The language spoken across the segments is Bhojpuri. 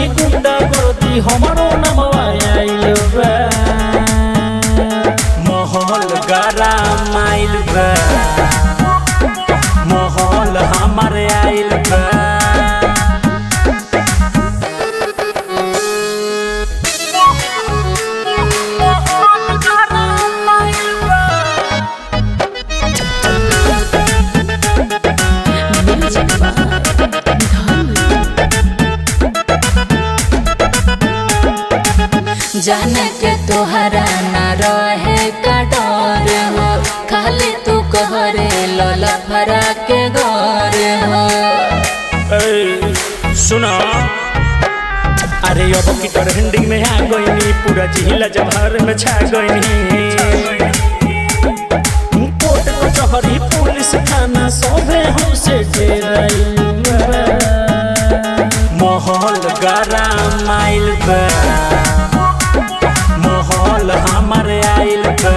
चहरी गुंडा गर्दी हमारो नमवा आइल बा महल गरा माइल बा महल हमार आइल बा Music by Dhanu. जाने के तोहरा न रहे का डर हो खाली तू कहरे लला भरा के घर हो ए, सुना अरे अब की ट्रेंडिंग में आ गईनी पूरा जिला जवाहर में छा गईनी कोर्ट कचहरी पुलिस थाना सभे हमसे डेराइल बा। महल गरा माइल बा महल हमार आइल बा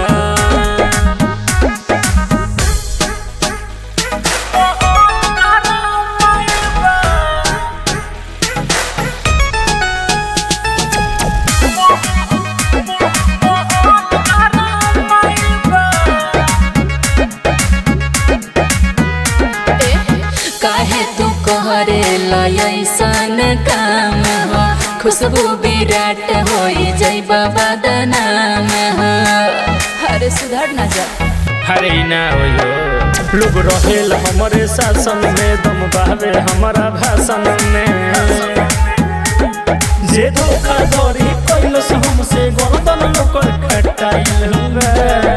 काहे तू कहरे लयसन काम हो खुशबू विराट होई जय बाबा दनाम हो अरे सुधर ना जा हरे ना होयो लोग रहेल हमरे शासन में दम बहावे हमारा भाषण में जे धोखा धड़ी कैलस हमसे गर्दन लोकर खटाइल बा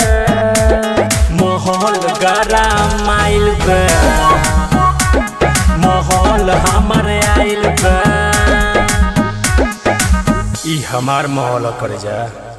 महल गरा माइल बा महल हमार आइल बा ई हमार महल कर जा